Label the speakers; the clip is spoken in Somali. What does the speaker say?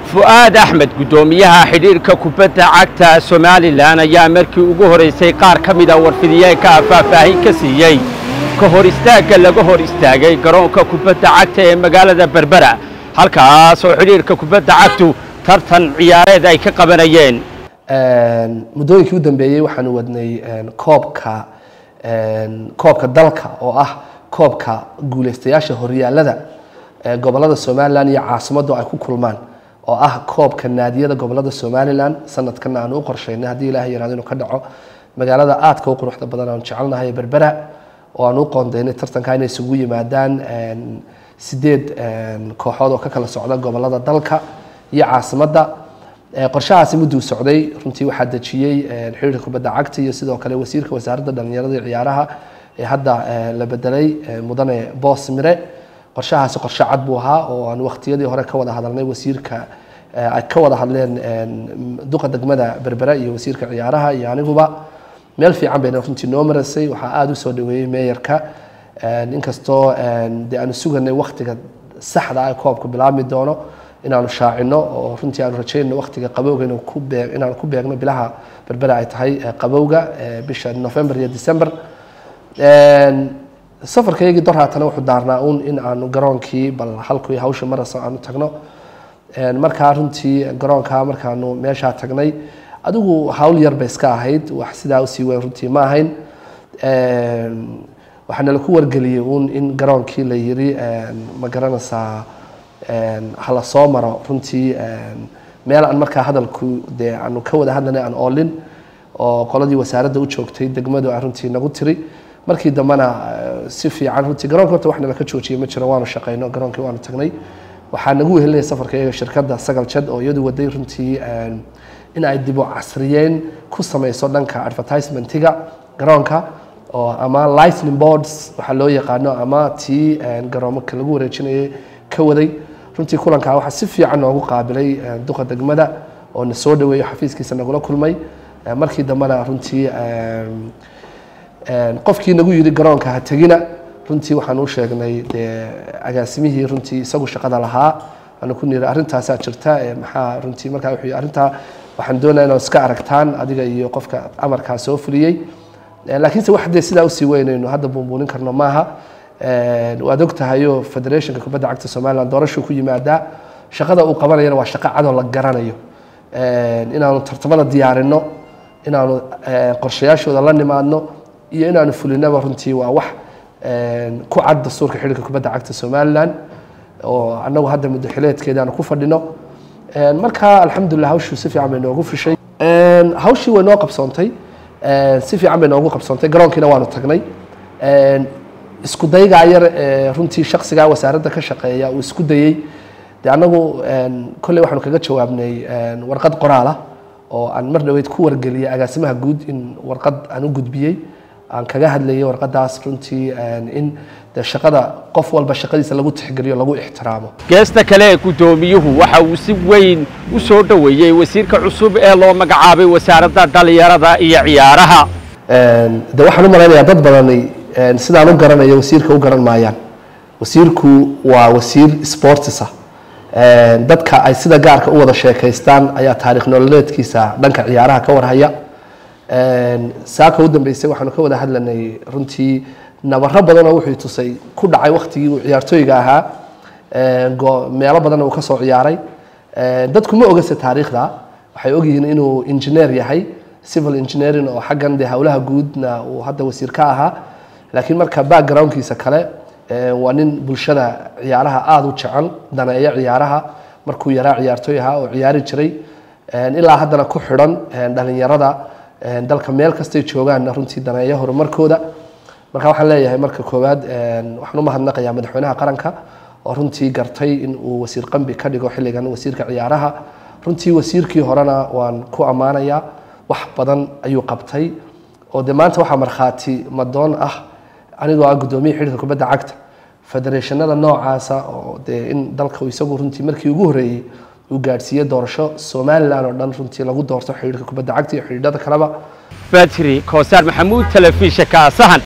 Speaker 1: fu'aad axmed guddoomiyaha xidhiirka kubadda cagta somalilan ayaa markii ugu horaysay qaar ka mida warfidiyeenka faahfaahin ka siiyey ka hor istaagga laga hor istaagay garoonka kubadda cagta ee magaalada berbera halkaas oo xidhiirka kubadda cagtu tartan ciyaareed ay ka qabanayeen
Speaker 2: muddooyinkii u dambeeyey waxaanu wadnay koobka koobka dalka oo ah koobka guulaystayaasha horyaalada gobolada somalilan iyo caasimaddu ay ku kulmaan oo ah koobka naadiyada gobolada somalilan sanadkana aanu u qorshaynay haddii ilahay yaraado inuu ka dhaco magaalada aadka u quruxda badan aanu jecelnahay berbera oo aanu u qoondaynay tartanka inay isugu yimaadaan sideed kooxood oo ka kala socda gobolada dalka iyo caasimadda qorshahaasi mudduu socday runtii waxaa dejiyey xiriirka kubadda cagta iyo sidoo kale wasiirka wasaaradda dhalinyarada iyo ciyaaraha ee hadda la bedelay mudane boos mire qorshahaasi qorshe cad buu ahaa oo aan waqtiyadii hore ka wada hadalnay wasiirka ay ka wada hadleen duqa degmada berbera iyo wasiirka ciyaaraha iyo aniguba meel fiican bayna runtii noo marasay waxaa aada u soo dhaweeyey meeyarka inkastoo dee aanu suganay waktiga saxda ah ee koobka bilaabmi doono inaanu shaacino oo runtii aanu rajaynayno waktiga qabowga inuu ku beeg inaanu ku beegno bilaha berbera ay tahay qabowga bisha november iyo december safarkaygii dor haatana wuxuu daarnaa un in aanu garoonkii bal halkii hawsha marasa aanu tagno markaa runtii garoonkaa markaanu meeshaa tagnay adigu hawl yar bay iska ahayd wax sidaa usii weyn runtii ma ahayn waxaana laku wargeliyey un in garoonkii la yiri ma garanaysaa hala soo maro runtii meel aan markaa hadalku dee aanu ka wada hadlanay aan oolin oo qoladii wasaaradda u joogtay degmadu ay runtii nagu tiri markii dambena si fiican runtii garoonka horta wax nala ka joojiyey ma jiro waanu shaqayno garoonkii waanu tagnay waxaa nagu wehelinaya safarka iyaga shirkadda sagal jad oo iyadu waday runtii in ay dibu casriyeyn ku sameyso dhanka advertisementiga garoonka oo ama lightning boards waxaa loo yaqaano ama tii garoomaka lagu wareejinayay ka waday runtii kulankaa waxaa si fiican noogu qaabilay duqa degmada oo na soo dhaweeyo xafiiskiisa nagula kulmay markii dambena runtii qofkii nagu yidhi garoonka ha tegina runtii waxaan u sheegnay dee agaasimihii runtii isagu shaqada lahaa waanu ku niri arrintaasaa jirta maxaa runtii markaa wuxuu arrintaa waxaan doonaya inaad iska aragtaan adiga iyo qofka amarkaa soo fuliyey laakiinse wax dee sidaa usii weynayno hadda buunbuunin karno maaha waad og tahayo federationka kubadda cagta somaliland doorashuu ku yimaadaa shaqada uu qabanayana waa shaqo cadoo la garanayo inaanu tartamada diyaarino inaanu qorshayaashooda la nimaadno iyo inaanu fulinaba runtii waa wax ku cad dastuurka xidhiirka kubadda cagta somaliland oo annagu hadda muddo xileedkeeda aanu ku fadhino marka alxamdulilah hawshuu si fiican bay noogu fushay hawshii way noo qabsoontay si fiican bay noogu qabsoontay garoonkiina waanu tagnay isku daygaa yar runtii shaksigaa wasaaradda ka shaqeeya uu isku dayey de annagu kolley waxaanu kaga jawaabnay warqad qoraala oo aan mar dhaweyd ku wargeliyay agaasimaha guud in warqad aan u gudbiyey aan kaga hadlayay warqadaas runtii in de shaqada qof walba shaqadiisa lagu tixgeliyo lagu ixtiraamo
Speaker 1: geesta kale ee guddoomiyuhu waxa uu si weyn u soo dhoweeyey wasiirka cusub ee loo magacaabay wasaaradda dhalinyarada iyo ciyaaraha
Speaker 2: de waxaan u malaynayaa dad badani sidaan u garanayo wasiirka u garan maayaan wasiirku waa wasiir sportisa dadka ay sida gaarka u wada sheekaystaan ayaa taarikh nololeedkiisa dhanka ciyaaraha ka warhaya saaka u dambeysay waxaanu ka wada hadlanay runtii nabaro badanoo wuxuu tusay ku dhacay waktigii uu ciyaartooyga ahaa meelo badanna uu ka soo ciyaaray dadku ma ogase taariikhda waxay ogyihiin inuu engineer yahay civil engineering oo xaggan dee howlaha guudna uu hadda wasiir ka ahaa laakiin marka backgroundkiisa kale waa nin bulshada ciyaaraha aada u jecel daneeyo ciyaaraha markuu yaraa ciyaartooy ahaa oo ciyaari jiray ilaa haddana ku xidhan dhalinyarada dalka meel kastay joogaanna runtii daneeyo horumarkooda marka waxaan leeyahay marka koowaad waxaan u mahadnaqayaa madaxweynaha qaranka oo runtii gartay in uu wasiir qambi ka dhigo xilligan wasiirka ciyaaraha runtii wasiirkii horena waan ku ammaanayaa wax badan ayuu qabtay oo de maanta waxaa markhaati madoon ah anigoo ah guddoomiya xidhiirka kubadda cagta federeeshanada noocaasa oo dee in dalka isagu runtii markii ugu horreeyey uu gaadhsiiyey doorasho somalilan oo dhan runtii lagu doorto xidhiirka kubadda cagta iyo xidhiidhada kaleba
Speaker 1: batri koosaar maxamuud telefishinka sahan